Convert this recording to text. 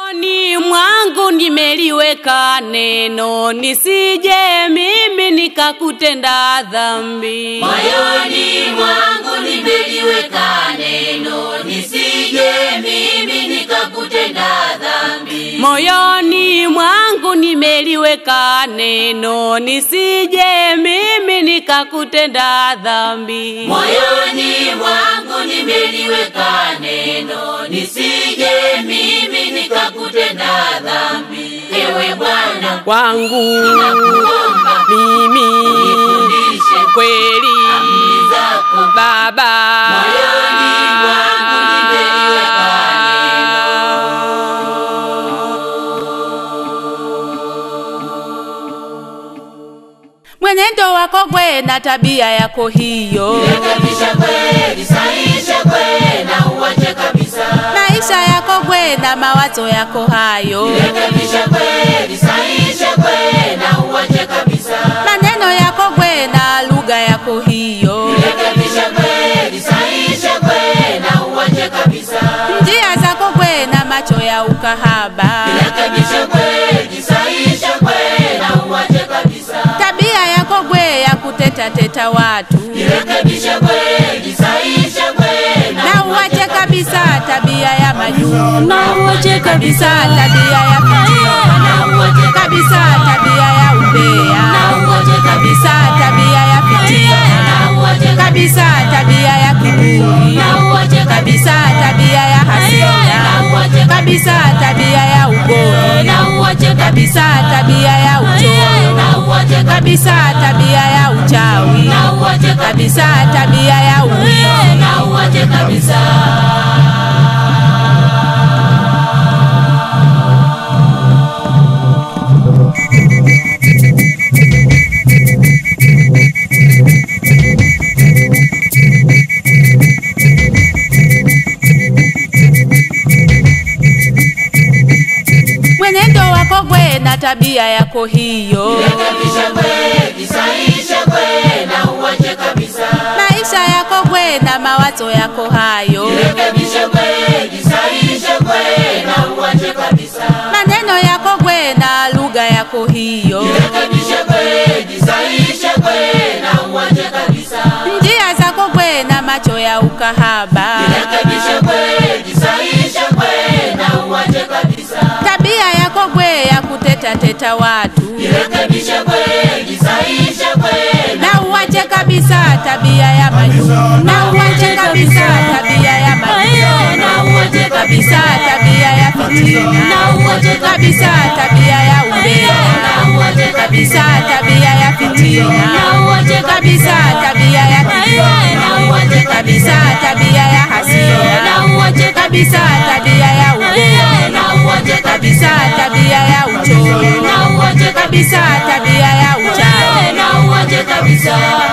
Moyoni mwangu nimeliweka neno, nisije mimi nikakutenda dhambi. Moyoni mwangu nimeliweka neno, nisije mimi nikakutenda dhambi. Moyoni mwangu nimeliweka neno, nisije mimi nikakutenda dhambi. Moyoni mwangu nimeliweka neno, nisije mimi nikakutenda dhambi. Ewe Bwana, Kwangu nakuomba mimi nifundishe kweli amri zako. Baba, Moyoni mwangu nimeliweka mwenendo wako gwe na tabia yako hiyo, Rekebisha kweli, sahisha kweli na uache kabisa. maisha yako gwe na mawazo yako hayo, Rekebisha kweli, sahisha kweli na uache kabisa. maneno yako gwe na lugha yako hiyo, Rekebisha kweli, sahisha kweli na uache kabisa. njia zako gwe na macho ya ukahaba, Rekebisha kweli, sahisha kweli na uache kabisa. tabia yako gwe ya kuteta teta watu, Rekebisha kweli, sahisha kweli na uache kabisa tabia ya majungu, na uache kabisa tabia ya fitina, na uache kabisa tabia ya umbea, na uache kabisa tabia ya fitina, na uache kabisa tabia ya kiburi, na uache kabisa tabia ya hasira, kabisa tabia ya ugomvi, na uache kabisa tabia ya uchoyo, na uache kabisa tabia ya uchawi, na uache kabisa tabia ya uwizi. na uache kabisa. Mwenendo wako gwe na tabia yako hiyo, Rekebisha kweli, sahisha kweli na uache kabisa. maisha yako gwe na mawazo yako hayo, Rekebisha kweli, sahisha kweli na uache kabisa. maneno yako gwe na lugha yako hiyo, Rekebisha kweli, sahisha kweli na uache kabisa. njia zako gwe na macho ya ukahaba, Rekebisha kweli, sahisha kweli na uache kabisa. tabia yako gwe ya kuteta teta watu, Rekebisha kweli, sahisha kweli na uache kabisa tabia ya majungu, na uache kabisa tabia ya majungu, na uache kabisa tabia ya fitina, na uache kabisa tabia ya umbea, na uache kabisa tabia ya fitina, na uache kabisa tabia ya kiburi, na uache kabisa tabia ya hasira, na uache kabisa tabia ya ugomvi, na uache kabisa tabia ya uchoyo, na uache kabisa tabia ya uchawi, na uache kabisa.